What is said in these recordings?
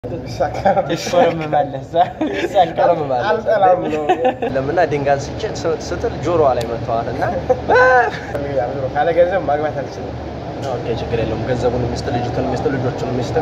ለምና ድንጋይ ስጭ ስትል ጆሮዋ ላይ መጥተዋል እና ካለ ገንዘብ ማግባት አልችልም። ኦኬ ችግር የለውም። ገንዘቡን ሚስት፣ ልጅቱን ሚስት፣ ልጆቹን ሚስት።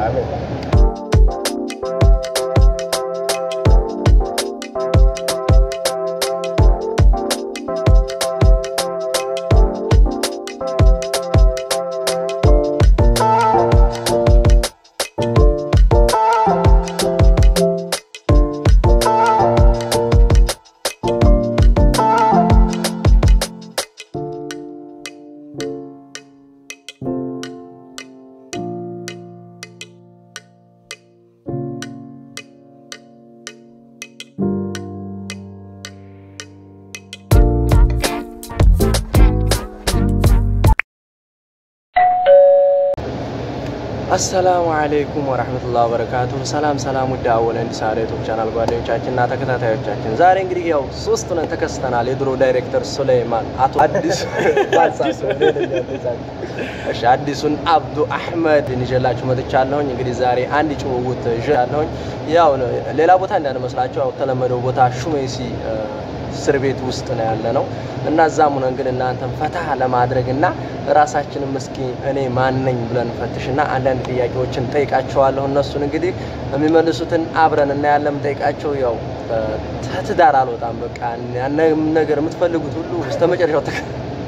አሰላሙ አለይኩም ወራህመቱላሂ ወበረካቱ። ሰላም ሰላም፣ ውድ አወለ እንዲሳለ ዩቲዩብ ቻናል ጓደኞቻችን እና ተከታታዮቻችን ዛሬ እንግዲህ ያው ሶስት ነን ተከስተናል። የድሮ ዳይሬክተር ሱሌይማን፣ አቶ አዲስ እሺ፣ አዲሱን አብዱ አህመድ ይዤላችሁ መጥቻለሁኝ። እንግዲህ ዛሬ አንድ ጭውውት ይዣለሁኝ። ያው ሌላ ቦታ እንዳንመስላችሁ ያው ተለመደው ቦታ ሹሜሲ እስር ቤት ውስጥ ነው ያለ ነው እና እዛም ሆነን ግን እናንተን ፈታ ለማድረግ እና ራሳችንም እስኪ እኔ ማነኝ ብለን ፈትሽና አንዳንድ ጥያቄዎችን ጠይቃቸዋለሁ። እነሱን እንግዲህ የሚመልሱትን አብረን እናያለን። ጠይቃቸው ያው ትዳር አልወጣም በቃ ያንም ነገር የምትፈልጉት ሁሉ እስከ መጨረሻው ተከ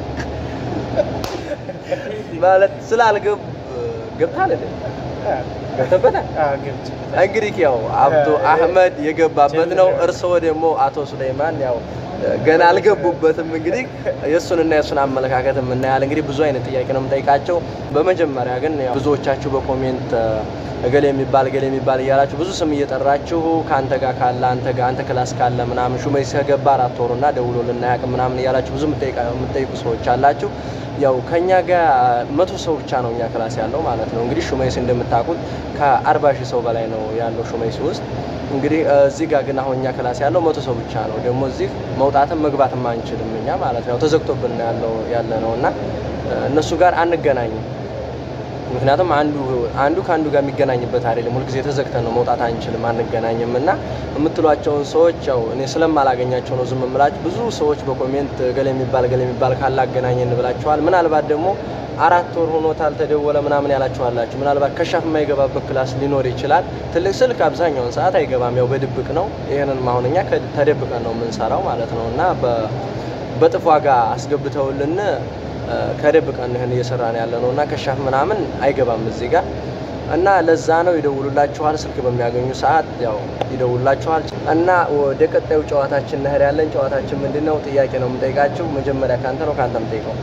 ማለት ስላልገብ ገብታል አይደል? ገብተበታል። እንግዲህ ያው አብዱ አህመድ የገባበት ነው። እርስዎ ደግሞ አቶ ሱሌይማን ያው ገና አልገቡበትም። እንግዲህ የእሱንና የእሱን አመለካከት የምናያል። እንግዲህ ብዙ አይነት ጥያቄ ነው የምጠይቃቸው። በመጀመሪያ ግን ያው ብዙዎቻችሁ በኮሜንት እገሌ የሚባል እገሌ የሚባል እያላችሁ ብዙ ስም እየጠራችሁ ከአንተ ጋር ካለ አንተ ጋር አንተ ክላስ ካለ ምናምን ሹመይ ከገባ አራት ወሩና ደውሎ ልናያቅ ምናምን እያላችሁ ብዙ የምጠይቁ ሰዎች አላችሁ። ያው ከኛ ጋር መቶ ሰው ብቻ ነው እኛ ክላስ ያለው ማለት ነው። እንግዲህ ሹመይስ እንደምታውቁት ከአርባ ሺህ ሰው በላይ ነው ያለው ሹመይስ ውስጥ። እንግዲህ እዚህ ጋር ግን አሁን እኛ ክላስ ያለው መቶ ሰው ብቻ ነው። ደግሞ እዚህ መውጣትም መግባትም አንችልም እኛ ማለት ነው። ተዘግቶብን ያለው ያለ ነው እና እነሱ ጋር አንገናኝም። ምክንያቱም አንዱ አንዱ ከአንዱ ጋር የሚገናኝበት አይደለም። ሁልጊዜ ተዘግተን ነው መውጣት አንችልም፣ አንገናኝም እና የምትሏቸውን ሰዎች ያው እኔ ስለማላገኛቸው ነው ዝም የምላችሁ። ብዙ ሰዎች በኮሜንት ገሌ የሚባል ገሌ የሚባል ካለ አገናኘን ብላችኋል። ምናልባት ደግሞ አራት ወር ሆኖታል ተደወለ ምናምን ያላችኋላችሁ። ምናልባት ከሻፍ የማይገባበት ክላስ ሊኖር ይችላል። ትልቅ ስልክ አብዛኛውን ሰዓት አይገባም፣ ያው በድብቅ ነው። ይህንን አሁን እኛ ተደብቀን ነው የምንሰራው ማለት ነው እና በጥፍ ዋጋ አስገብተውልን ከደብቀን ይህን እየሰራን ያለ ነው እና ከሻፍ ምናምን አይገባም እዚህ ጋር እና ለዛ ነው ይደውሉላችኋል። ስልክ በሚያገኙ ሰዓት ያው ይደውሉላችኋል። እና ወደ ቀጣዩ ጨዋታችን ነህር ያለን ጨዋታችን ምንድን ነው? ጥያቄ ነው የምጠይቃችሁ። መጀመሪያ ካንተ ነው ካንተ የምጠይቀው?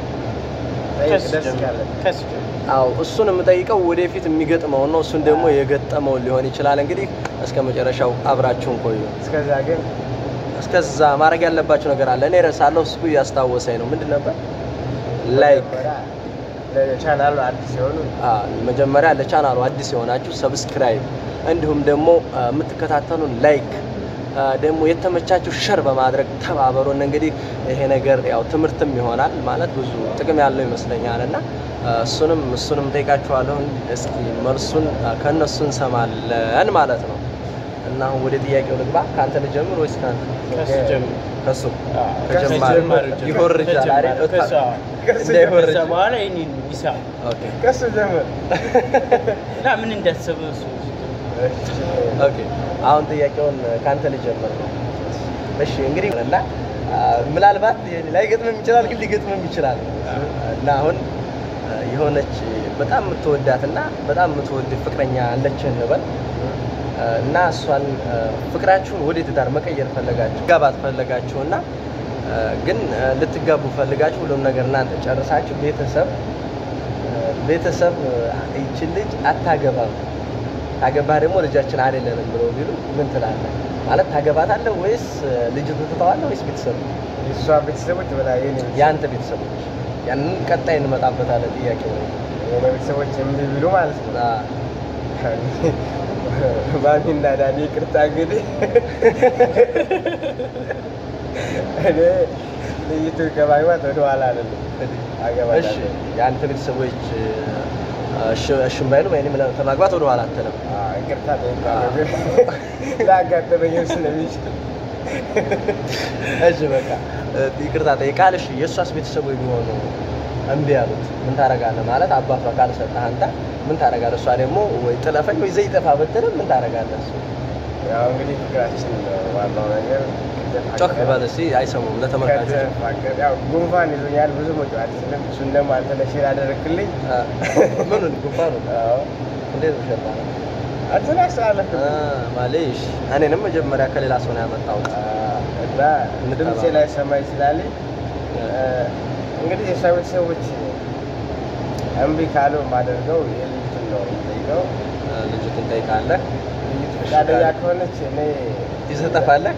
አዎ እሱን የምጠይቀው ወደፊት የሚገጥመውን ነው። እሱን ደግሞ የገጠመውን ሊሆን ይችላል። እንግዲህ እስከ መጨረሻው አብራችሁን ቆዩ። እስከዛ ግን እስከዛ ማድረግ ያለባችሁ ነገር አለ። እኔ ረሳለሁ፣ እሱ እያስታወሰኝ ነው። ምንድን ነበር? ላይክ ለቻናሉ አዲስ የሆኑ መጀመሪያ ለቻናሉ አዲስ የሆናችሁ ሰብስክራይብ፣ እንዲሁም ደግሞ የምትከታተሉን ላይክ ደግሞ የተመቻችሁ ሸር በማድረግ ተባበሩን። እንግዲህ ይሄ ነገር ያው ትምህርትም ይሆናል ማለት ብዙ ጥቅም ያለው ይመስለኛል እና እሱንም እሱንም ጠይቃችኋለሁ። እስኪ መልሱን ከእነሱ እንሰማለን ማለት ነው። እና አሁን ወደ ጥያቄው ልግባ። ከአንተ ልጀምር ወይስ ከአንተ? ከሱ ከጀማሪ ይሆርጃል አይደል? እንዳይሆርጅ ኦኬ ከሱ ጀምር። ምን እንዳሰበ እሱ ኦኬ አሁን ጥያቄውን ከአንተ ልጀምር ነው። እሺ እንግዲህ እና ምናልባት ላይገጥምም ይችላል፣ ግን ሊገጥምም ይችላል እና አሁን የሆነች በጣም የምትወዳት እና በጣም የምትወድ ፍቅረኛ አለችህ እንበል እና እሷን ፍቅራችሁን ወደ ትዳር መቀየር ፈለጋችሁ ጋባት ፈለጋችሁ እና ግን ልትጋቡ ፈልጋችሁ ሁሉም ነገር እናንተ ጨርሳችሁ ቤተሰብ ቤተሰብ ይችን ልጅ አታገባም ታገባህ ደግሞ ልጃችን አይደለንም ብሎ ቢሉ ምን ትላለህ? ማለት ታገባታለህ ወይስ ልጅቱ ትተዋለህ ወይስ ቤተሰብ የእሷ ቤተሰቦች በላይ የኔ የአንተ ቤተሰቦች? ያንን ቀጣይ እንመጣበታለን። ጥያቄው ነው የኔ ቤተሰቦች እምቢ ቢሉ ማለት ነው። ማሚና ዳኒ ይቅርታ እንግዲህ እኔ ልይቱ ከማግባት ወደ ኋላ አይደለም እሺ አገባታለሁ። የአንተ ቤተሰቦች እሺ- እሺም ባይሉም እኔም ከማግባት ወደ ኋላ አትልም። አዎ፣ ይቅርታ ጠይቃለሁ ግን ላጋጠመኝም ስለሚችል እሺ በቃ እ፣ ይቅርታ ጠይቃል። እሺ የእሷስ ቤተሰቦች ቢሆኑ እምቢ ያሉት ምን ታደርጋለህ? ማለት አባቷ ካልሰጠህ አንተ ምን ታደርጋለህ? እሷ ደግሞ ወይ ጥለፈኝ ወይ ዘይ ጠፋ ብትልም ምን ታደርጋለህ? እሱ ያው እንግዲህ ፍቅራችን ነው ዋናው ነገር። ጮክ በል እስኪ አይሰሙም ለተመልካቾች። ከተፋቀር ያው ጉንፋን ይዞኛል ብዙ መጫወት አልችልም። እሱን ደግሞ አንተ ለሼር አደረግክልኝ። አ፣ ምኑን ጉንፋኑ አዎ እንዴት ነው ሸባ ነው? አንተን ያስተላለፍክ አ፣ ማሌሽ እኔንም መጀመሪያ ከሌላ ሰው ነው ያመጣሁት። እና ድምፄ ላይ ሰማ ይችላል። እንግዲህ የእሷ ቤተሰቦች እምቢ ካሉ የማደርገው የልጅቱን ነው የምጠይቀው። አ፣ ልጅቱን ጠይቃለህ፣ ልጅቱ ፈቃደኛ ከሆነች እኔ ይዘህ ጠፋለህ፣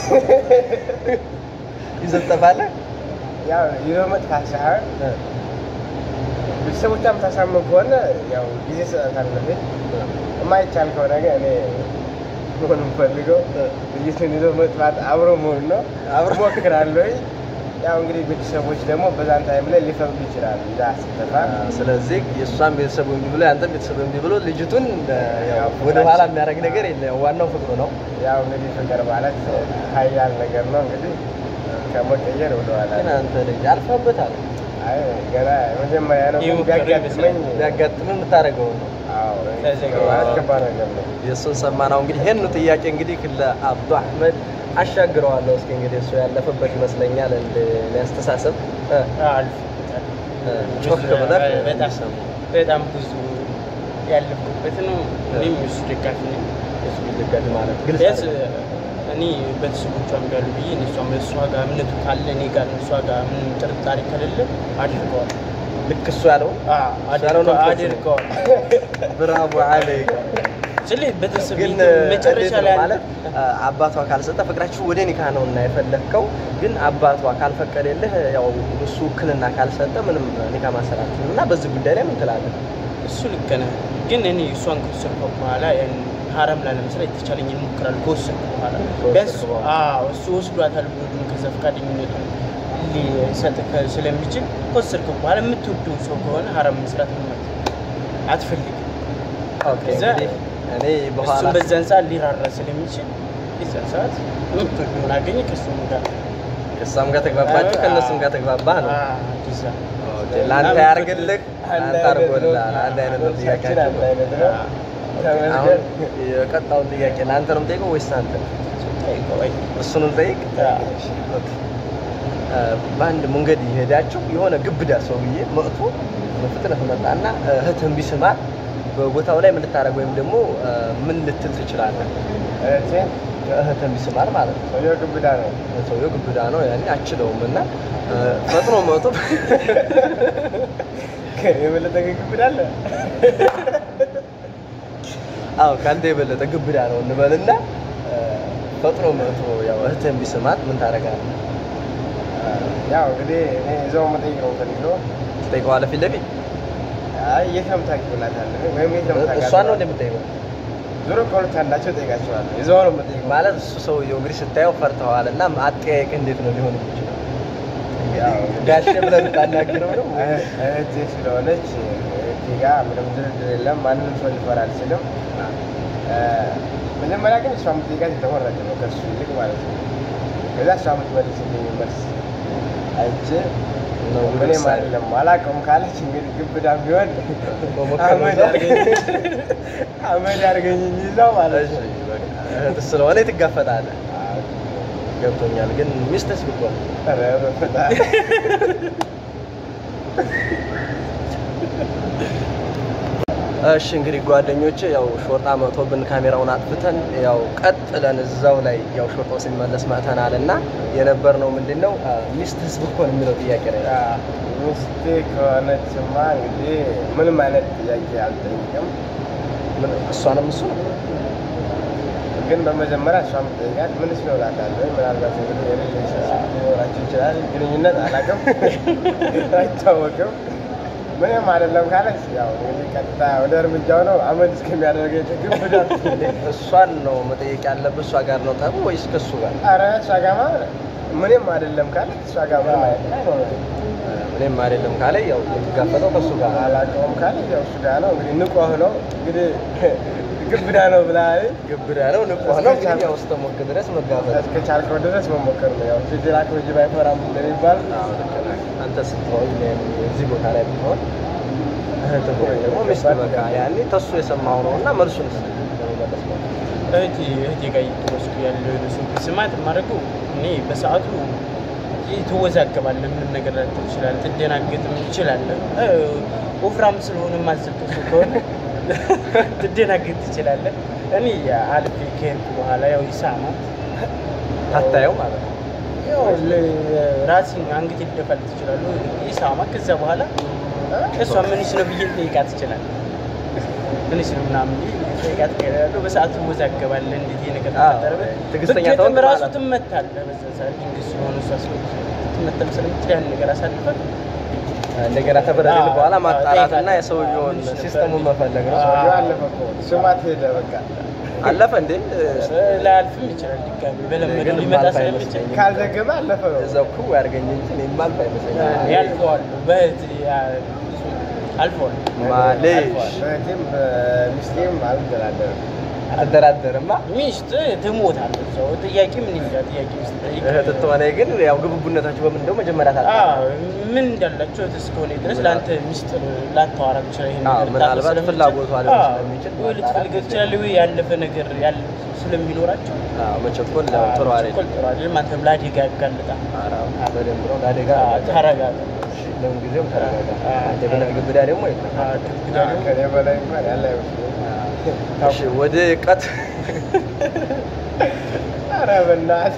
ይዘህ ጠፋለህ። ያው ይዞ መጥፋት ሳይሆን እ፣ ቤተሰቦቿም ታሳምን ከሆነ ያው ጊዜ ሰጣታለሁ። የማይቻል ከሆነ ግን እኔ መሆን የምፈልገው ልጅቱን ይዞ መጥፋት አብሮ መሆን ነው። አብሮ እሞክራለሁ። ያው እንግዲህ ቤተሰቦች ደግሞ በዛን ታይም ላይ ሊፈቅዱ ይችላሉ። ይዛ ስትጠፋ አ፣ ስለዚህ የእሷን ቤተሰብ እምቢ ብሎ የአንተን ቤተሰብ እምቢ ብሎ ልጅቱን እ፣ ያው ወደ ኋላ የሚያደርግ ነገር የለም። ዋናው ፍቅሩ ነው። ያው እንግዲህ ፍቅር ማለት ኃያል ነገር ነው። እንግዲህ ከመቀየር ወደኋላ ግን አንተ ልጅ አልፈበታል። አይ ገና መጀመሪያ ነው። ይህ ግን ፍቅር ቢያጋጥመኝ ቢያጋጥም የምታደርገው ነው። አዎ ከዚህ ፍቅር ማለት ከባድ ነገር ነው። የእሱን ሰማናው። እንግዲህ ይህን ጥያቄ እንግዲህ ለአብዱ አህመድ አሻግረዋለሁ። እስኪ እንግዲህ እሱ ያለፈበት ይመስለኛል እንደ እኔ አስተሳሰብ እ፣ አልፎበታል። እ፣ ጮክ ብለህ በጣም እንዲሰሙ። በጣም ብዙ ያለፍኩበት ነው። እኔም የሱ ደጋፊ ነኝ። የእሱ ደጋፊ ማለት ግልጽ ቢያንስ አይደለም። እኔ ቤተሰቦቿም ጋር ብዬ እሷም እሷ ጋር እምነቱ ካለ እኔ ጋር እሷ ጋር ምንም ጥርጣሬ ከሌለ አድርገዋል። ልክ እሱ ያለው አድርገዋል ነው አድርገዋል። ብራቮ አለይክ። ስለ ቤተሰብ ግን መጨረሻ እንዴት ነው ላይ ማለት አ፣ አባቷ ካልሰጠ ፍቅራችሁ ወደ ኒካ ነው እና የፈለግከው ግን አባቷ ካልፈቀደልህ ያው እሱ ውክልና ካልሰጠ ምንም ኒካ ማሰራት እና በዚህ ጉዳይ ላይ ምን ትላለህ? እሱ ልክ ነህ። ግን እኔ እሷን ከወሰድኩ በኋላ ያን ሀረም ላለመስራት የተቻለኝን እሞክራለሁ። ከወሰድኩ በኋላ ከወሰድኩ ቢያንስ በኋላ። አዎ፣ እሱ ወስዷታል ብሎ ደግሞ ከዛ ፈቃደኝነቱን ሊሰጥ ከ- ስለሚችል ከወሰድኩ በኋላ የምትወደው ሰው ከሆነ ሀረም መስራት ምንም አትፈልግም። ኦኬ እዛ እንግዲህ እኔ በኋላ እሱም በዛን ሰዓት ሊራራ ስለሚችል የዛን ሰዓት የምትወደውን አገኘ ከእሱም ጋር ከእሷም ጋር ተግባባችሁ ከእነሱም ጋር ተግባባ ነው። አዎ፣ እንደዛ። ኦኬ፣ ለአንተ ያርግልህ፣ ለአንተ አድርጎልሃል። አንድ አይነት ነው ሀሳባችን ጥያቄያቸው። አንድ አይነት ነው። አሁን ተመስገን። የቀጣውን ጥያቄ ለአንተ ነው የምጠይቀው ወይስ አንተ? ጠይቀው፣ አይ፣ እሱንም ጠይቅ። ኦኬ። አ፣ በአንድ መንገድ እየሄዳችሁ የሆነ ግብዳ ሰውዬ መጥቶ በፍጥነት መጣና እህትህን ቢስማት በቦታው ላይ ምን ልታደርግ ወይም ደግሞ አ፣ ምን ልትል ትችላለህ? እህቴ እህትህን ቢስማት ማለት ነው። ሰውየው ግብዳ ነው። ሰውየው ግብዳ ነው፣ ያኔ አችለውም እና አ፣ ፈጥኖ መጥቶ ከእኔ የበለጠ ግን ግብዳ አለ። አዎ ከአንተ የበለጠ ግብዳ ነው እንበልና አ፣ ፈጥኖ መጥቶ ያው እህትህን ቢስማት ምን ታደርጋለህ? ያው እንግዲህ እኔ እዛው መጠየቅ ነው የምፈልገው። ትጠይቀዋለህ ፊት ለፊት? አይ የት ነው የምታውቂው እላታለሁ። ወይም የት ነው የምታውቃት? እሷን ነው እንደምጠይቀው ዞሮ ከሁለት አንዳቸው እጠይቃቸዋለሁ። እዛው ነው የምጠይቀው። ማለት እሱ ሰውየው እንግዲህ ስታየው ፈርተዋል እና አጠያየቅ እንዴት ነው ሊሆን የሚችለው? ያው ጋሼ ብለህ ልታናግረው ነው? እህ- እህቴ ስለሆነች እህቴ ጋር ምንም ድርድር የለም። ማንንም ሰው ሊፈራ አልችልም። እ፣ መጀመሪያ ግን እሷ የምትጠይቃት የተመረጠ ነው ከእሱ ይልቅ ማለት ነው። ከዛ እሷ የምትመልስልኝ መልስ አይቼ ነው ምንም ውሳኔ። አይደለም አላውቀውም ካለች እንግዲህ ግብዳ ቢሆን መሞከር ነው አመድ እዛው። አድርገኝ አመድ አድርገኝ እንጂ እዛው ማለት እሺ፣ ነው። በቃ እህት ስለሆነ ትጋፈጣለህ። አዎ። ገብቶኛል። ግን ሚስትስ ብትሆን ኧረ በፈጣሪ። እሺ እንግዲህ ጓደኞቼ ያው ሾርጣ መጥቶብን ካሜራውን አጥፍተን ያው ቀጥለን እዛው ላይ ያው ሾርጣው ሲመለስ መጥተናል እና የነበርነው ምንድን ነው አ፣ ሚስትስ ብትሆን የሚለው ጥያቄ ላይ ነው። ያ ሚስቴ ከሆነችማ እንግዲህ ምንም አይነት ጥያቄ አልጠይቅም። ምን- እሷንም እሱ ነው ግን በመጀመሪያ እሷ የምትጠይቃት ምንስ ነው እላታለሁ። ምናልባት እንግዲህ የሪሌሽንሽፕ ሊኖራቸው ይችላል፣ ግንኙነት አላውቅም፣ አይታወቅም። ምንም አይደለም ካለች ያው እንግዲህ ቀጥታ ወደ እርምጃው ነው። አመድ እስከሚያደርገኝ ግብዳ እሷን ነው መጠየቅ ያለብህ። እሷ ጋር ነው ጠቡ ወይስ ከእሱ ጋር? ኧረ እሷ ጋማ ምንም አይደለም ካለች እሷ ጋር ምንም አይነት አይኖርም። እኔም አይደለም ካለ ያው የምትጋፈጠው ከእሱ ጋር ነው። አላውቀውም ካለ ያው እሱ ጋር ነው እንግዲህ ንቁ ነው እንግዲህ ግብዳ ነው ብለሃል። ግብዳ ነው ንቁ ነው ግን ያው እስከሞክ ድረስ መጋፈጥ እስከ ቻልከው ድረስ መሞከር ነው። ያው ፊትላክ ወጅብ አይፈራም እንደሚባል አዎ፣ ልክ ነህ። አንተ ስትሆን እኔም እዚህ ቦታ ላይ ብትሆን እህትህ ወይ ደግሞ ሚስት በቃ ያኔ ተሱ የሰማው ነው እና መልሱን ስ ለመመለስ ነው እህቴ እህቴ ጋር እየተወስዱ ያለው ሰው ስማት የማደርገው እኔ በሰዓቱ ትወዛገባለህ፣ ምንም ነገር ላትል ትችላለህ፣ ትደናገጥም ትችላለህ። እ፣ ወፍራም ስለሆነ የማዘብከው ሰው ከሆነ ትደናገጥ ትችላለህ። እኔ አልፌ ከሄድኩ በኋላ ያው ይሳማት አታየው ማለት ነው። ያው ራሴን አንገቴ ሊደፋል ትችላለህ። ይሳማት ከዛ በኋላ እሷ ምንሽ ነው ብዬ ልጠይቃት ትችላለህ። ምንሽ ነው ምናምን ብዬ ልጠይቃት እሄዳለሁ። በሰዓቱ ትወዛገባለህ። እንዴት ይሄ ነገር አዎ፣ ተፈጠረ? ትዕግስተኛ ብትገጥም ተሆንክ ራሱ ማለት ነው። ትመታለህ። በዛ ሰዓት ድንገት ስለሆነ እሷ ትመታም ስለምትል ያን ነገር አሳልፈን እንደገና ተበረድን አዎ፣ በኋላ አዎ፣ ማጣራትና ጠይቃለሁ። የሰውየውን ምንሽ ነበር? ሲስተሙን መፈለግ ነው። አዎ። ሰውዬው አለፈ እኮ ስማት ሄደ በቃ አለፈ እንዴ? ላያልፍም ይችላል። ድጋሚ በለመደው ግን ሊመጣ ማልፍ ስለሚችል አይመስለኝም። ካልዘገበ አለፈ ነው። እዛው ክው ያድርገኝ እንጂ እኔ የማልፍ አይመስለኝም። ያልፈዋል። በእህት አልፈዋል። ማሌሽ አልፈዋል። በእህቴም በሚስቴም አልደራደርም። አትደራደርማ። ሚስት ትሞታለች። እዛው ጥያቄ ምን እንጃ ጥያቄ ውስጥ ጠይቅ። እህት ትሆነ ግን ያው ግብቡነታችሁ በምን እንደው መጀመሪያ ታጣ አዎ፣ ምን እንዳላቸው እህት እስከሆነ ድረስ ለአንተ ሚስጥር ላታወራ ትችላለህ። ይሄን አዎ፣ ነገር ምናልባት ልታውቅ ስለምትችል። ፍላጎቷ ሊሆን አዎ፣ ስለሚችል ወይ ልትፈልገው ትችላለህ፣ ወይ ያለፈ ነገር ያለ ስለሚኖራቸው መቸኮል ያው ጥሩ አይደለም። ችኮል ጥሩ አይደለም። አንተም ለአደጋ ያጋልጣል። ኧረ በደንብ ነው ለአደጋ አዎ፣ ተረጋጋ። እሺ፣ ለምን ጊዜም ተረጋጋ። አዎ፣ አንተ ብለህ ግብዳ ደግሞ የለም። አዎ፣ ግድግዳ ደግሞ ከኔ በላይ እንኳን ያለ አይመስለኝም። እሺ፣ ወደ ቀት ኧረ በእናትህ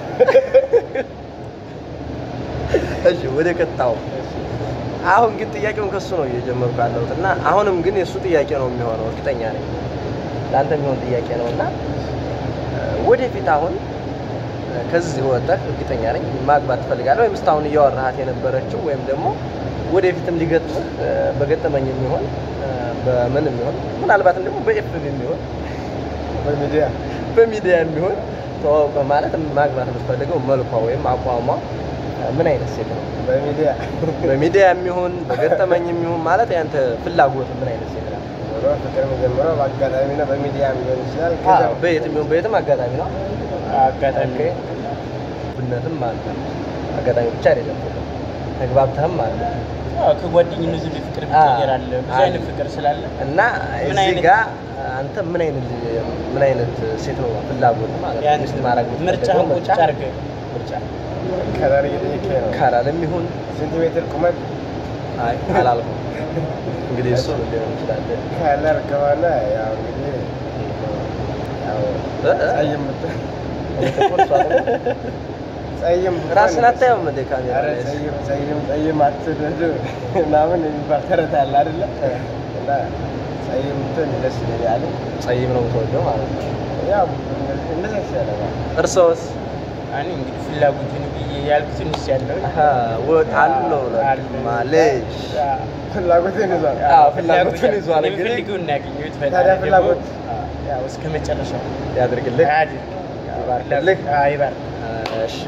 እሺ፣ ወደ ቀጣው አሁን ግን ጥያቄውን ከሱ ነው እየጀመርኩ ያለሁት እና አሁንም ግን የእሱ ጥያቄ ነው የሚሆነው፣ እርግጠኛ ነኝ ለአንተ የሚሆን ጥያቄ ነው እና ወደፊት አሁን ከዚህ ወጥተህ እርግጠኛ ነኝ ማግባት ትፈልጋለህ ወይም እስካሁን እያወራሃት የነበረችው ወይም ደግሞ ወደፊትም ሊገጥምህ በገጠመኝ የሚሆን በምን የሚሆን ምናልባትም ደግሞ በኤፍብ የሚሆን በሚዲያ በሚዲያ የሚሆን ተዋውቀ ማለት ማግባት የምትፈልገው መልኳ ወይም አቋሟ ምን አይነት ሴት ነው? በሚዲያ በሚዲያ የሚሆን በገጠመኝ የሚሆን ማለት ያንተ ፍላጎት ምን አይነት ሴት ነው? ኖሮ ፍቅር የሚጀምረው በአጋጣሚ ነው። በሚዲያ ሊሆን ይችላል። አዎ፣ ከዛ በየትም ይሁን በየትም አጋጣሚ ነው። አጋጣሚ ኦኬ። ብነትም አለ አጋጣሚ ብቻ አይደለም። ተግባብተህም አለ አዎ፣ ከጓደኝነት ወደ ፍቅር አዎ፣ ይቀየራል። ብዙ አለ። አይነት ፍቅር ስላለ እና ምን እዚህ አይነት- ጋር አንተ ምን አይነት ምን አይነት ሴት ነው ፍላጎት ማለት ነው? ያን ሚስት ማድረግ ምርጫ የምትፈልገው ቁጭ አድርገህ ምርጫ ከለር እየጠየቀኝ ነው። ካላለም ይሁን ሴንቲሜትር ቁመት አይ አላልኩም። እንግዲህ እሱ ሊሆን ይችላል። ከለር ከሆነ ያው እንግዲህ ያው እ? ጸይም ብት- ጥቁር እሷ ደግሞ ጸይም ብትሆን ራስን አታየውም እንደ ካሜራ ኧረ ላይ? ጸይም ጸይም ጸይም አትውደዱ ምናምን የሚባል ተረት አለ አይደለ? እና ጸይም ብትሆን ደስ ይለኛል። ጸይም ነው የምትወደው ማለት ነው። ያው እንደዛ ይሻላል። እርሶስ እኔ እንግዲህ ፍላጎትን ብዬ ያልኩትን እስ ያለው አሀ፣ ወጥ አለው ማለሽ ፍላጎቴን ይዟል። አዎ፣ ፍላጎቱን ይዟል። እንግዲህ የምፈልገውን ነው ያገኘሁት። ታዲያ ፈጣሪ ደግሞ ፍላጎት ያው እስከ መጨረሻው ያድርግልህ። አያድርግ። ይባርክልህ። አዎ፣ ይባርክ። እሺ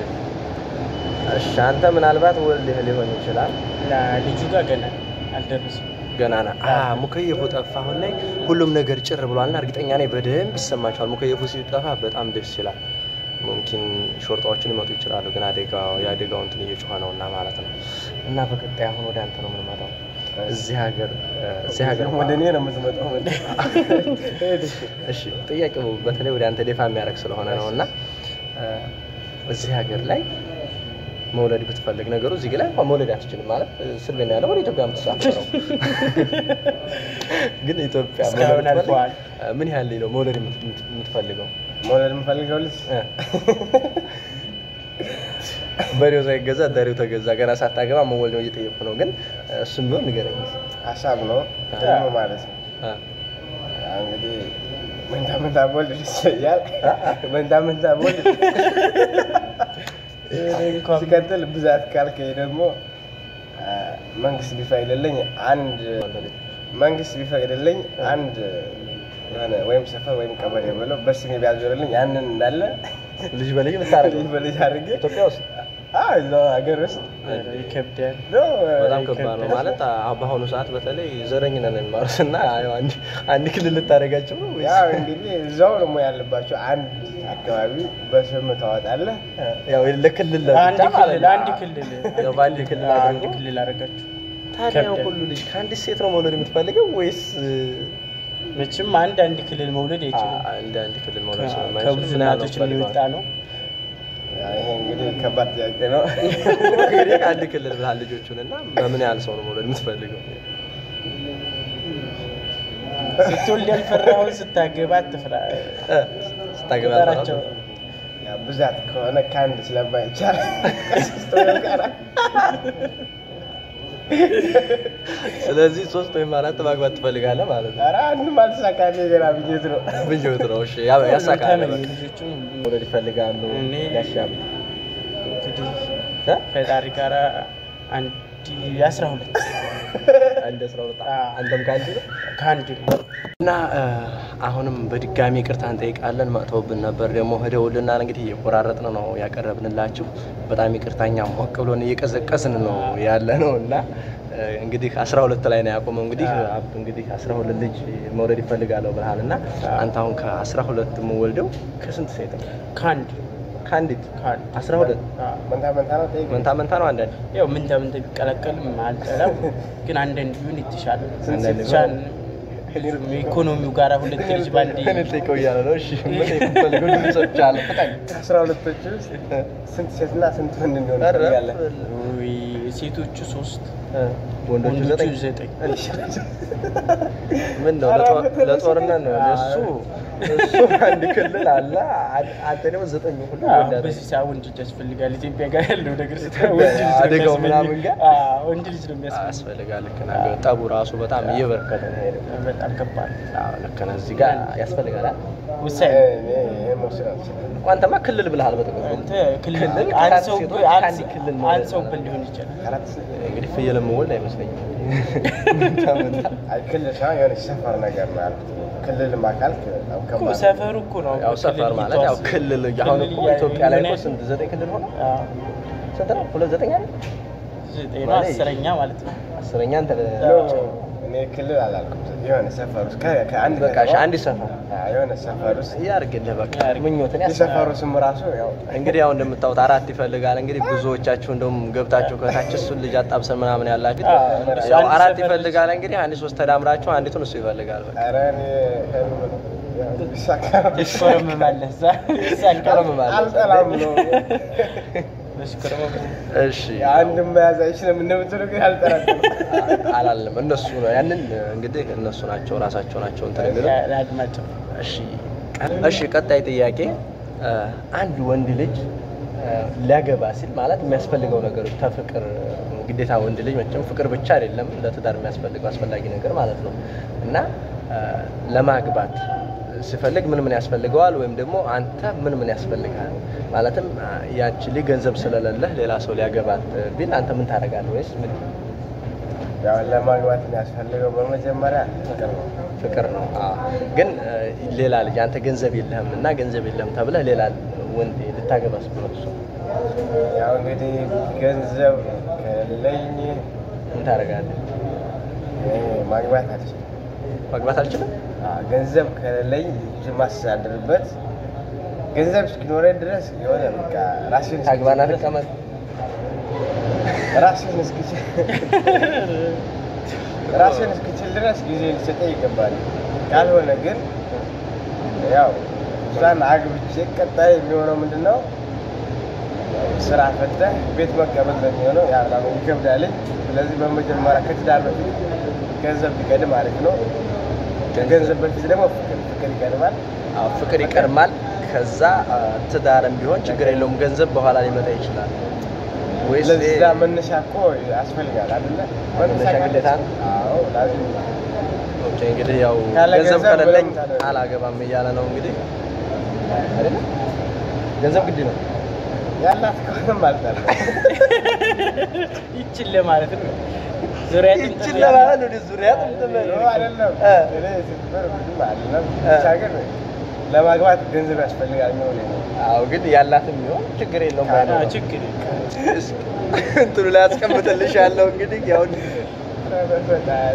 እሺ። አንተ ምናልባት ወልድህ ሊሆን ይችላል እና ልጁ ጋር ገና አልደረስም። ገና ና ሙከየፉ ጠፋ። አሁን ላይ ሁሉም ነገር ጭር ብሏልና እርግጠኛ ነኝ በደንብ ይሰማቸዋል። ሙከየፉ ሲጠፋ በጣም ደስ ይላል። ሙምኪን ሾርጣዎችን ሊመጡ ይችላሉ፣ ግን አደጋው የአደጋው እንትን እየጮኸ ነው እና ማለት ነው። እና በቀጣይ አሁን ወደ አንተ ነው የምንመጣው። እዚህ ሀገር እዚህ ሀገር ወደ እኔ ነው የምትመጣው። እሺ ጥያቄው በተለይ ወደ አንተ ደፋ የሚያደርግ ስለሆነ ነው እና እዚህ ሀገር ላይ መውለድ ብትፈልግ ነገሩ እዚህ ላይ እንኳን መውለድ አትችልም ማለት ስልቤና ያለው ወደ ኢትዮጵያ የምትሳፈረው ግን ኢትዮጵያ እስካሁን መውለድ ብትፈልግ አልፈዋል። ምን ያህል ነው መውለድ የምት- የምትፈልገው? መውለድ የምፈልገው ልጅ እ? በሬው ሳይገዛ ዳሬው ተገዛ። ገና ሳታገባ መወልድ ነው እየጠየቁ ነው። ግን እሱም ቢሆን ንገረኝ። ሀሳብ ነው ደግሞ ማለት ነው። አ፣ ያው እንግዲህ መንታ መንታ ቦልድ ደስ ይለኛል። መንታ መንታ ቦልድ ሲቀጥል ብዛት ካልከኝ ደግሞ አ፣ መንግስት ቢፈቅድልኝ አንድ መንግስት ቢፈቅድልኝ አንድ የሆነ ወይም ሰፈር ወይም ቀበሌ ብለው በስሜ ቢያዞርልኝ ያንን እንዳለ ልጅ በልጅ ልታረግ ልጅ በልጅ አድርጌ ኢትዮጵያ ውስጥ አዎ፣ እዛው ሀገር ውስጥ ይከብዳል። በጣም ከባድ ነው ማለት አ- በአሁኑ ሰዓት በተለይ ዘረኝነት ነው የሚማሩት እና ያው አንድ አንድ ክልል ልታደርጋቸው ነው ወይስ? ያው እንግዲህ እዛው ደግሞ ያለባቸው አንድ አካባቢ በስም ታወጣለህ። ያው ለክልል አንድ ለብቻ ማለት ክልል ነው። አንድ ክልል ያው በአንድ ክልል አንድ አድርጎ ክልል አደረጋችሁ። ታዲያ ያው ከብዳል። ሁሉ ልጅ ከአንዲት ሴት ነው መውለድ የምትፈልገው ወይስ መቼም አንድ አንድ ክልል መውለድ አይችልም። አ- እንደ አንድ ክልል መውለድ ከ- ስለማይችል ከብዙ ምን ያህል ነው እናቶች የምትፈልገው? የሚወጣ ነው። ያው ይሄ እንግዲህ ከባድ ጥያቄ ነው። እንግዲህ አንድ ክልል ብለሃል ልጆቹን እና በምን ያህል ሰው ነው መውለድ የምትፈልገው? ስትወልድ ያልፈራውን ስታገባ አትፍራ። እ፣ ስታገባ ቁጠራቸው ያው ብዛት ከሆነ ከአንድ ስለማይቻል ከሶስት ወይም ከአራት ስለዚህ ሶስት ወይም አራት ማግባት ትፈልጋለህ ማለት ነው። ኧረ አንድም አልተሳካልኝ ገና ብዬት ነው። ምኞት ነው። እሺ ያ- ያሳካል። ተመኝ በቃ። ልጆቹን መውለድ ይፈልጋሉ። እኔ ያሻሉ እንግዲህ እ? ፈጣሪ ጋር አንድ አስራ ሁለት አንድ አስራ ሁለት አዎ። አንተም ከአንድ ነው ከአንድ ነው። እና እ፣ አሁንም በድጋሚ ይቅርታ እንጠይቃለን። መጥተውብን ነበር ደግሞ ሄደውልናል። እንግዲህ እየቆራረጥን ነው ያቀረብንላችሁ። በጣም ይቅርታኛ ሞቅ ብሎን እየቀዘቀዝን ነው ያለ ነው እና እ፣ እንግዲህ አስራ ሁለት ላይ ነው ያቆመው። እንግዲህ አብዱ እንግዲህ አስራ ሁለት ልጅ መውለድ ይፈልጋለሁ ብለሃል እና አንተ አሁን ከአስራ ሁለት የምወልደው ከስንት ሴት ነው? ከአንድ ከአንዲት ከአንድ አስራ ሁለት አዎ። መንታ መንታ ነው ጠይቅ። መንታ መንታ ነው አንዳንድ ያው ምንተ ምንተ ቢቀላቀልም አልጠላም፣ ግን አንዳንድ ቢሆን የተሻለ ነው። ስንት ሴት ብቻን ኢኮኖሚው ጋር ሁለት ልጅ ባንዴ እኔ ልጠይቀው እያለ ነው። እሺ ምን የምፈልገው ድምጾች አለ ፍቃድ ከአስራ ሁለቶች ውስጥ ስንት ሴትና ስንት ወንድ እንዲሆን ኧረ፣ ትፈልጋለህ? ወይ ሴቶቹ ሶስት እ፣ ወንዶቹ ወንዶቹ ዘጠኝ ዘጠኝ ምን ነው ኧረ ለጦር- በተለይ ለጦርነት ነው አዎ። እሱ እሱ አንድ ክልል አለ አ- አንተ ደግሞ ዘጠኝ ሁሉ አዎ፣ ወንድ አለ። በዚህ ሰዓት ወንድ ልጅ ያስፈልጋል። ኢትዮጵያ ጋር ያለው ነገር ስታይ ወንድ ልጅ ነው አደጋው የሚያስፈልግ። ምናምን ጋር? አዎ፣ ወንድ ልጅ ነው የሚያስፈልግ። ያስፈልጋል ልክ ነህ ግን ጠቡ ራሱ በጣም እየበረከተ ነው ሄደው በጣም ከባድ አዎ ልክ ነህ እዚህ ጋር ያስፈልጋል አይደል? ውሳኔ እኔ ይሄን መውሰድ አልችልም። አንተማ ክልል ብለሃል በጥቅሉ አንተ ክልል ክልል አንድ ከአራት ሰው ሴቶች አንድ ከአንድ ክልል ነው አንድ ሰው ብል ሊሆን ይችላል። አራት ሴት እንግዲህ ፍየል የምወልድ አይመስለኝም መንታ መንታ አይ ክልል ሳይሆን የሆነች ሰፈር ነገር ነው ያልኩት። ክልልም አካል በጣም እኮ ከባድ ነው። ሰፈሩ እኮ ነው ያው ክልል ሰፈር ማለት ያው ይተዋስ- ክልል አሁን እኮ ክልል ኢትዮጵያ ላይ እኮ የሆነ- ስንት ዘጠኝ ክልል ሆነ አዎ፣ ስንት ነው ሁለት ዘጠኝ አይደል ዘጠኝ ነው ማለት አስረኛ ማለት ነው። አስረኛ አንተ ኖ፣ እኔ ክልል አላልኩም። የሆነ ሰፈር ውስጥ ከ- ከአንድ በቃ እሺ ከተማ- አንድ ሰፈር አዎ፣ የሆነ ሰፈር ውስጥ ያርግልህ በቃ ያርግ። ምኞትን ያስ የሰፈሩ ስም ራሱ ያው እንግዲህ ያው እንደምታዩት አራት ይፈልጋል። እንግዲህ ብዙዎቻችሁ እንደውም ገብታችሁ ከታች እሱን ልጅ አጣብሰን ምናምን ያላችሁ አዎ፣ ያው አንድ አራት ሰፈር ይፈልጋል። እንግዲህ አንድ ሶስት ተዳምራችሁ አንዲቱን እሱ ይፈልጋል። በቃ ኧረ እኔ ህልም ነው። ያው ቢሳካ ትሽኮረመማለህ እዛ ይሳካል። ትሽኮረመማለህ። አልጠላም ነው። ትሽኮረመም- እሺ አንድም መያዝ አይችልም እንደምትሉ ግን አልጠላም። አላለም። እነሱ ነው ያንን እንግዲህ እነሱ ናቸው ራሳቸው ናቸው እንትን የሚሉት። ለአድማጭ እሺ ቀ- እሺ ቀጣይ ጥያቄ እ፣ አንድ ወንድ ልጅ እ፣ ሊያገባ ሲል ማለት የሚያስፈልገው ነገሮች ከፍቅር ግዴታ ወንድ ልጅ መቼም ፍቅር ብቻ አይደለም ለትዳር የሚያስፈልገው አስፈላጊ ነገር ማለት ነው እና እ፣ ለማግባት ሲፈልግ ምን ምን ያስፈልገዋል ወይም ደግሞ አንተ ምን ምን ያስፈልጋል ማለትም እ፣ ያቺ ልጅ ገንዘብ ስለሌለህ ሌላ ሰው ሊያገባት ቢል አንተ ምን ታደርጋለህ ወይስ ምን ያው ለማግባት የሚያስፈልገው በመጀመሪያ ፍቅር ነው። ፍቅር ነው። አዎ። ግን እ፣ ሌላ ልጅ አንተ ገንዘብ የለህም እና ገንዘብ የለህም ተብለህ ሌላ ወንድ ልታገባ ስትል እሱ ያው እንግዲህ ገንዘብ ከሌለኝ ምን ታደርጋለህ? እኔ ማግባት አልችልም። ማግባት አልችልም። አዎ፣ ገንዘብ ከሌለኝ ልጅ ማስተዳድርበት ገንዘብ እስኪኖረኝ ድረስ የሆነ በቃ ራሴን ታግባና ተቀመጥ። ራሴን እስክችል ራሴን እስክችል ድረስ ጊዜ ሊሰጠኝ ይገባል። ካልሆነ ግን ያው እሷን አግብቼ ቀጣይ የሚሆነው ምንድን ነው? ስራ ፈተህ ቤት መቀመጥ ነው የሚሆነው። ያ በጣም ይከብዳልኝ። ስለዚህ በመጀመሪያ ከትዳር በፊት ገንዘብ ቢቀድም አሪፍ ነው። ከገንዘብ በፊት ደግሞ ፍቅር ፍቅር ይቀድማል። አዎ፣ ፍቅር ይቀድማል። ከዛ አ፣ ትዳርም ቢሆን ችግር የለውም። ገንዘብ በኋላ ሊመጣ ይችላል። ወይስ ለዛ መነሻ እኮ ያስፈልጋል አይደለ? መነሻ ግዴታ ነው? አዎ ላዚም ኦኬ፣ እንግዲህ ያው ካለ ገንዘብ ገንዘብ ከሌለኝ ምንም ታደርግ- አላገባም እያለ ነው እንግዲህ አይደለ? ገንዘብ ግድ ነው። ያላት ከሆነም አልጠላም። ይችን ለማለት ነው። ዙሪያ ይችን ለማለት ወደ ዙሪያ ጥምጥም ኖ አይደለም። እ። እኔ ስትበር ብዙም አይደለም። እ። ብቻ ግን ለማግባት ገንዘብ ያስፈልጋል ነው ነው አዎ ግን ያላትም ቢሆን ችግር የለውም ባይ ነው። አዎ፣ ችግር የለም። እንትኑ ላይ አስቀምጥልሽ ያለው እንግዲህ ያው በፈጣሪ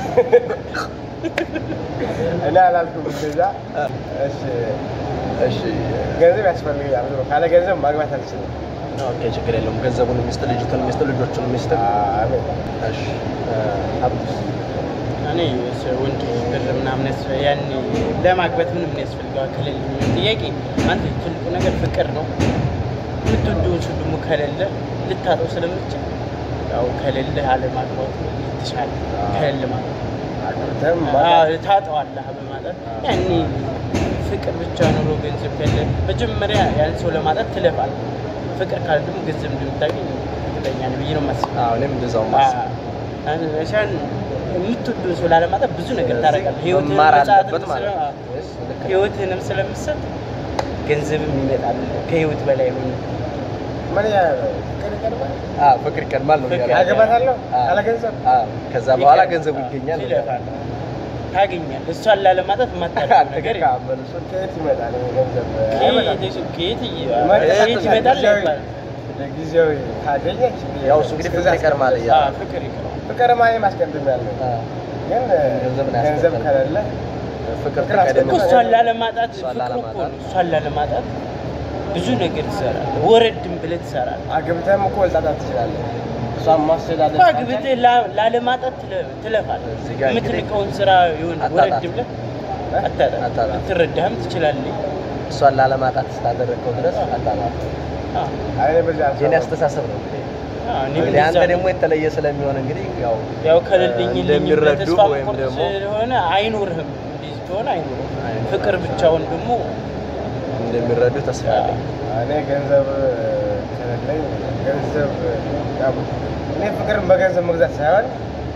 እኔ አላልኩም እንደዛ። እሺ እሺ ገንዘብ ያስፈልጋል ብሎ ካለ ገንዘብ ማግባት አልችልም። ኦኬ ችግር የለውም። ገንዘቡን ሚስት፣ ልጅቱን ሚስት፣ ልጆቹን ሚስት። አሜን። እሺ ሀብቱስ እኔ ስ- ወንድ ብር ምናምን ያስፈ- ያን ለማግባት ምንም ያስፈልገዋል ከሌለ የሚል ጥያቄ አንድ ትልቁ ነገር ፍቅር ነው። የምትወደውን ሰው ደግሞ ከሌለ ልታጠው ስለምችል ያው ከሌለ አለማግባቱ የተሻለ ከሌለ ማለት ነው። አግብተህም አዎ፣ ማግባት ታጠዋለህ በማለት ያኔ ፍቅር ብቻ ኑሮ ገንዘብ ከለ መጀመሪያ ያን ሰው ለማጣት ትለፋለህ። ፍቅር ካለ ደግሞ ገንዘብ እንደምታገኝ እርግጠኛ ነኝ ብዬ ነው የማስበው። አዎ እኔም እንደዛው ማስብ ሻን የምትወደውን ሰው ላለማጣት ብዙ ነገር ታደርጋለህ። ህይወትህን መማር መጽሐፍን አለበት ማለት ስለ- ነው። ወይስ ልክ ነው? ህይወትህንም ስለምሰጥ ገንዘብም ይመጣል ከህይወት በላይ ሆነ ምን ያህል ፍቅር ይቀርባል? አዎ ፍቅር ይቀድማል ነው ፍቅር እያለ ያለው። አገባታለሁ አዎ። ካለ ገንዘብ አዎ ከዛ በኋላ ገንዘቡ ይገኛል። ትለፋለህ፣ ታገኛለህ። እሷን ላለማጣት የማታደርገው ነገር የለም። አልተከካም መልሱ። ከየት ይመጣል ይሄ ገንዘብ? አይመጣም። ከየት ከየት እየ- ይመጣል። ከየት ይመጣል ጊዜያዊ- ይባላል። ለጊዜያዊ ካገኘች ያው እሱ እንግዲህ ፍቅር ይቀድማል እያለ አዎ፣ ፍቅር ይቀርባል። ፍቅር ማየ ማስቀደም ያለው አዎ። ግን ገንዘብን ገንዘብ ያስከትላል። ከሌለ ፍቅር ፍቅር ከቀደም እኮ እሷን ላለማጣት እሷን ፍቅር እኮ ላለማጣት። ነው። እሷን ላለማጣት ብዙ ነገር ትሰራለህ። ወረድም ብለህ ትሰራለህ። አግብተህም እኮ ልታጣት ትችላለህ። እሷን ማስተዳደር እኮ አግብተህ ላ- ላለማጣት ትለ- ትለፋለህ። እዚህ ጋር እንግዲህ የምትልቀውን ስራ የሆነ አታጣም። ወረድ ብለህ አታጣም። አታጣም። ልትረዳህም ትችላለህ። እሷን ላለማጣት ስላደረግከው ድረስ አጣማት። አዎ፣ አይ በዚህ የኔ አልሰማሁም። አስተሳሰብ ነው እንግዲህ አዎ፣ እኔም እንግዲህ አንተ እንደዛ ደግሞ የተለየ ስለሚሆን እንግዲህ ያው ያው ከሌለኝ ልኝ እንደሚረዱ ተስፋ ወይም መቁረጥ ደግሞ- ስለሆነ አይኖርህም። እንደዚህ ከሆነ አይኖርህም። አይኖርህም። ፍቅር ብቻውን ደግሞ እንደሚረዱ ተስፋ አለኝ። እኔ ገንዘብ ከሌለኝ ገንዘብ ያው እኔ ፍቅርን በገንዘብ መግዛት ሳይሆን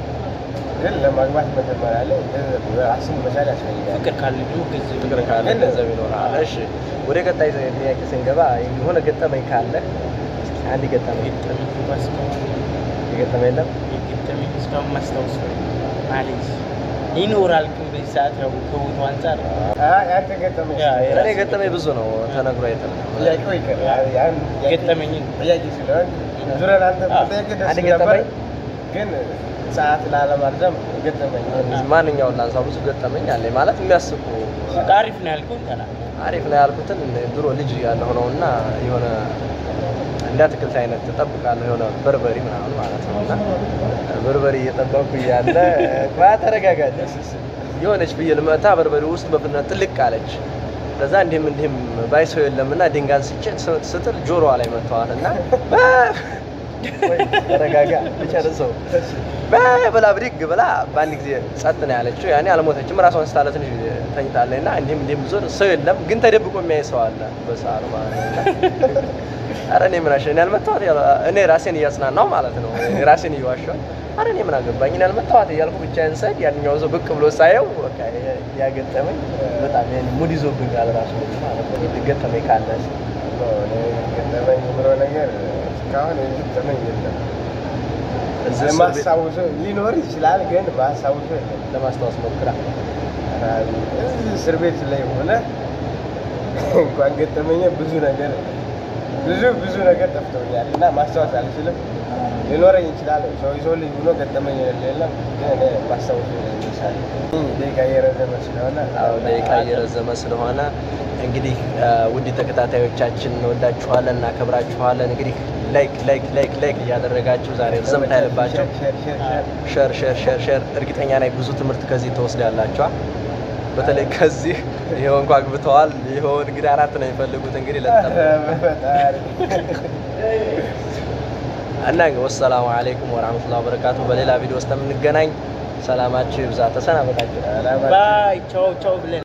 ግን ለማግባት መጀመሪያ ላይ ገንዘብ ራስን መቻል ያስፈልጋል። ፍቅር ካለ ደግሞ ገንዘብ ፍቅር ካለ ግን- ገንዘብ ይኖራል። እሺ ወደ ቀጣይ ጥያቄ ስንገባ የሆነ ገጠመኝ ካለ እስኪ አንድ ገጠመኝ ገጠመኝ እንኳ እስካሁን የገጠመኝ የለም? የገጠመኝ እስካሁን ማስታወስ ማለት ይኖራል። ግን በዚህ ሰዓት ያው ከቦታው አንጻር አይ ያንተ ገጠመኝ ያ- ያ- እኔ ገጠመኝ ብዙ ነው ተነግሮ አይጠለም። ጥያቄው ይቀር ያ- ያን ጥያቄ- ገጠመኝን ጥያቄ ስለሆን ዙረን አንተ አዎ። ጥያቄ ደስ አንድ ነበር ገጠመኝ? ግን ሰዓት ላለማርዘም ገጠመኝ ማንኛውን ላንሳ? ብዙ ገጠመኝ አለኝ ማለት የሚያስቁ አሪፍ ነው ያልከውን ተናገር። አሪፍ ነው ያልኩትን ድሮ ልጅ ያለሁ ነው እና የሆነ እንደ አትክልት አይነት እጠብቃለሁ የሆነ በርበሪ ምናምን ማለት ነው እና በርበሪ እየጠበቅኩ እያለ ባ ተረጋጋች የሆነች ፍየል መታ በርበሪ ውስጥ በፍጥነት ጥልቅ አለች። ከዛ እንዲህም እንዲህም ባይ ሰው የለም እና ድንጋይ አንስቼ ስ- ስጥል ጆሮዋ ላይ መጥተዋል እና ወይ ተረጋጋ ልጨርሰው በይ ብላ ብድግ ብላ በአንድ ጊዜ ጸጥ ነው ያለችው። ያኔ አልሞተችም፣ ራሷን ስታለ ትንሽ ተኝታለች እና እንዲህም እንዲህም ዞር ሰው የለም፣ ግን ተደብቆ የሚያይ ሰው አለ በሳሩ ማለት ነው። እና ኧረ እኔ ምን አሸ እኔ ያልመታኋት ያለ እኔ ራሴን እያጽናናሁ ማለት ነው እኔ ራሴን እየዋሸሁ ኧረ እኔ ምን አገባኝ እኔ ያልመታኋት እያልኩ ብቻዬን ስሄድ ያንኛው ሰው ብቅ ብሎ ሳየው በቃ ያገጠመኝ በጣም ያኔ ሙድ ይዞብኛል ራሱ ማለት ነው። ገጠመኝ ካለ እስኪ። እኔ ገጠመኝ ብሎ ነገር እስካሁን የገጠመኝ የለም። እዚህ እስር ቤት ማስታውሰው ሊኖር ይችላል፣ ግን ማስታውሰው የለም። ለማስታወስ ሞክራ እዚህ እስር ቤት ላይ ሆነ እንኳን ገጠመኝ ብዙ ነገር ብዙ ብዙ ነገር ጠፍቶኛል እና ማስታወስ አልችልም። ሊኖረኝ ይችላል ሰው ሰው ልጅ ሆኖ ገጠመኝ የለም፣ ግን እኔ ማስታወሰው ይችላል። ደቂቃ እየረዘመ ስለሆነ አዎ ደቂቃ እየረዘመ ስለሆነ እንግዲህ ውድ ተከታታዮቻችን እንወዳችኋለን፣ እናከብራችኋለን። እንግዲህ ላይክ ላይክ ላይክ ላይክ እያደረጋችሁ ዛሬ ርዘም ታይልባቸው ሼር ሼር ሼር ሸር ሸር ሸር ሸር እርግጠኛ ነኝ ብዙ ትምህርት ከዚህ ትወስዳላችኋል። በተለይ ከዚህ ይኸው እንኳ አግብተዋል። ይኸው እንግዲህ አራት ነው የሚፈልጉት እንግዲህ ለጠፍ በፈጣሪ እና ወሰላሙ አለይኩም ወራህመቱላሂ ወበረካቱ። በሌላ ቪዲዮ ውስጥ የምንገናኝ ሰላማችሁ ይብዛ። ተሰናበታችሁ። ባይ ቻው ቻው ብለን